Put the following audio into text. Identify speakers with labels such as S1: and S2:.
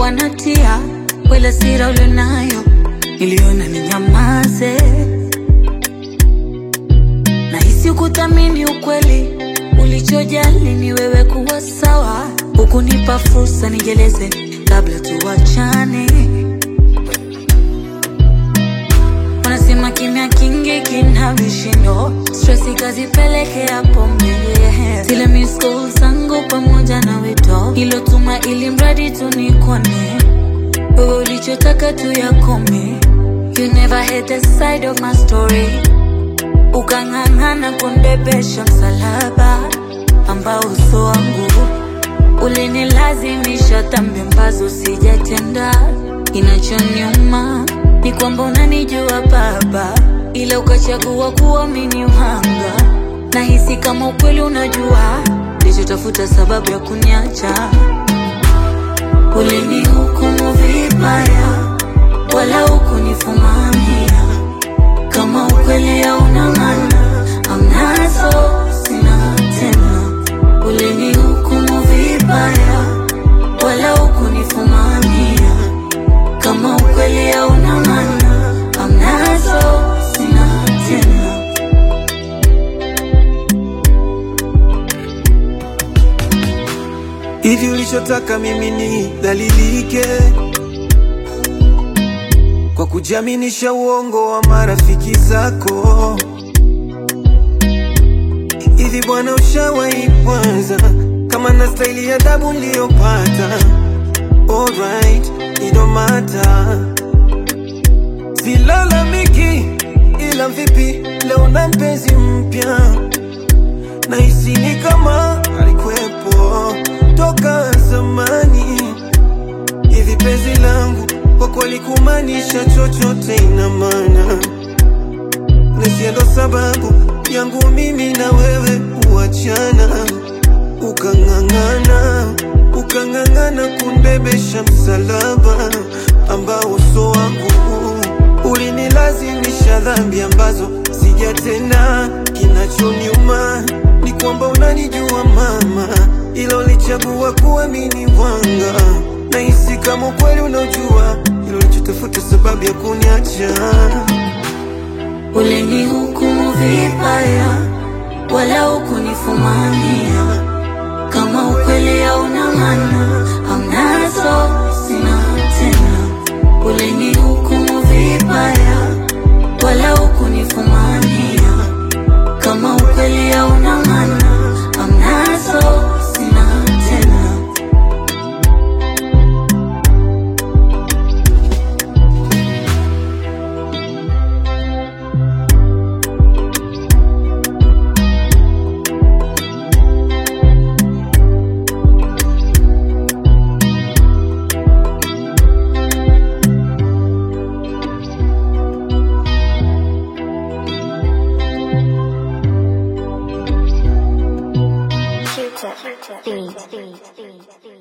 S1: nilikuwa natia wala sira ulionayo, niliona ninyamaze. Nahisi ukuthamini ukweli, ulichojali ni wewe kuwa sawa, hukunipa fursa nijeleze kabla tuwachane. Wanasema kimya kingi kina vishindo, stress ikazipelekea pombe. Zile miss calls zangu pamoja na wito ilotuma, ili mradi tu nikone wewe, ulichotaka tu yakome. You never had the side of my story, ukang'ang'ana kunibebesha msalaba ambao uso wangu ulinilazimisha dhambi ambazo sijatenda. Kinachoniuma ni kwamba unanijua Baba, ila ukachagua kuamini uhanga. Nahisi kama ukweli unajua, nilichotafuta sababu ya kuniacha. Ulinihukumu vibaya, wala hukunifumania. Kama ukweli hauna maana, amnazo sina tena. Ulinihukumu vibaya, wala hukunifumania. Kama ukweli hauna maana, amnazo sina tena.
S2: Hivi ulichotaka mimi ni dhalilike kwa kujiaminisha uongo wa marafiki zako? Hivi bwana, ushawahi kwanza kama na staili ya adabu niliyopata? Alright, it don't matter, silalamiki, ila vipi leo na mpenzi mpya nahisi ni kama alikuwepo toka zamani. Hivi penzi langu kwa kweli kumaanisha chochote ina maana, na ndo sababu yangu mimi na wewe kuachana. Ukang'ang'ana, ukang'ang'ana kunibebesha msalaba ambao uso wangu ulinilazimisha dhambi ambazo sijatenda. Kinachoniuma ni kwamba unanijua mama, ila ulichagua kuamini wanga. Nahisi kama ukweli unaojua, ilo ulichotafuta sababu ya kuniacha.
S1: Ulinihukumu vibaya, wala hukunifumania. Kama ukweli hauna maana, amnazo sina tena. Ulinihukumu vibaya, wala hukunifumania. Kama ukweli hauna maana, amnazo sina tena.
S3: Future beat.